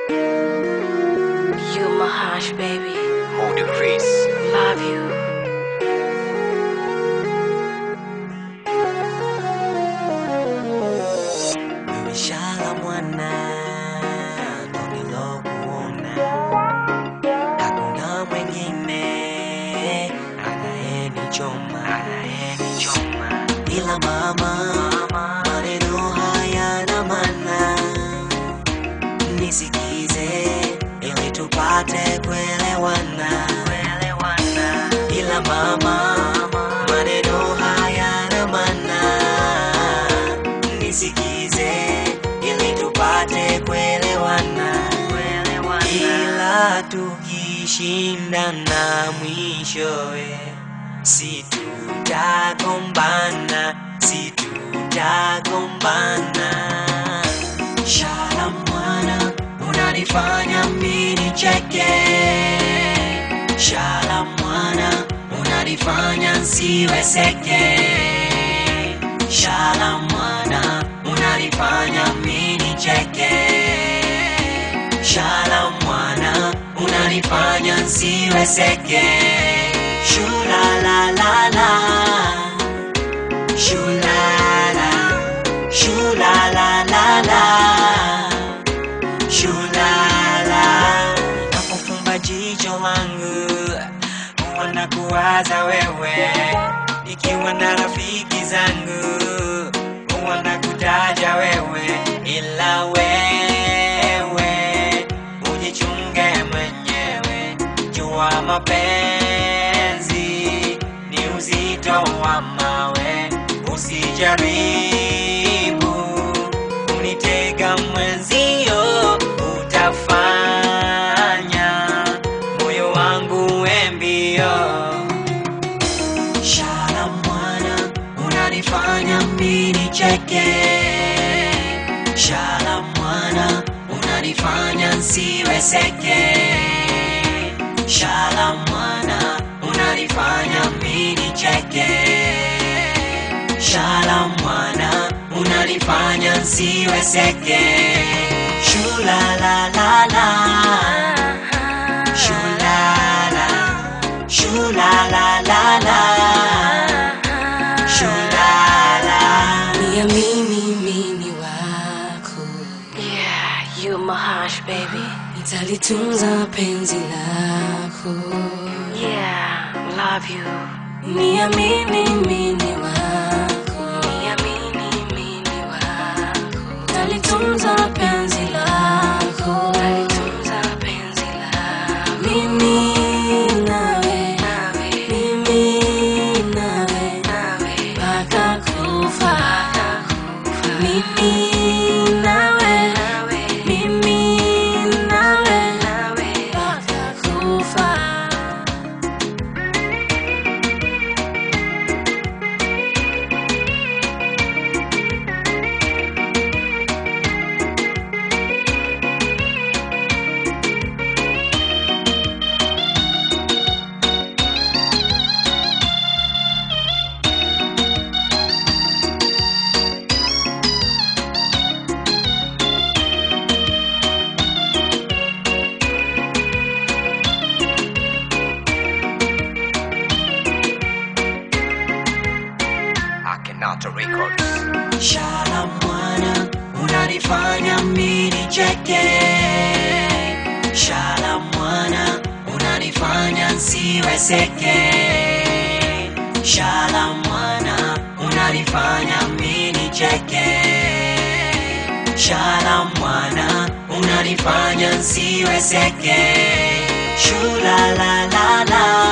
You my hush, baby. Hold the crease. Love you. Nimeshala mwana ndo nilokuona, hakuna mwingine anayenichoma anayenichoma ila mama, maneno hayana maana, nisikize ili tupate kuelewana, kuelewana. ila mama, maneno hayana maana, nisikize ili tupate kuelewana, kuelewana. ila tukishindana mwishowe si tutagombana, si tutagombana. Shala mwana, unanifanya mimi nicheke. Shala mwana, unanifanya nsiweseke. Shala mwana, unanifanya mimi nicheke. Shala mwana, unanifanya nsiweseke. Shula la la la, shula la, shula la la la, shula la. Napofumba jicho langu huwa nakuwaza wewe, nikiwa na rafiki zangu huwa nakutaja wewe, ila wewe ujichunge mwenyewe, jua mapenzi ni uzito wa mawe, usijaribu kunitega mwenzio, utafanya moyo wangu uwe mbio. Shala mwana, unanifanya mimi nicheke. Shala mwana, unanifanya nsiweseke. Shala mwana, unanifanya mimi nicheke. Shala mwana, unanifanya nsiweseke. Shula la la la, shula la, shula la la la, shula la. Niamini mimi wako, Yeah, you my hush, baby. nitalitunza penzi lako. Yeah, love you. Niamini mimi wako, Niamini mimi wako. nitalitunza penzi lako. Tunza penzi lako. Mimi nawe, Nawe, mimi nawe, nawe, mpaka kufa. kufa. Mimi nawe, Nawe, mimi nawe, nawe. mpaka kufa. Akenata Records. Shala mwana, unanifanya mimi nicheke. Shala mwana, unanifanya nsiweseke. Shala mwana, unanifanya mimi nicheke. Shala mwana, unanifanya nsiweseke. Shula la la la,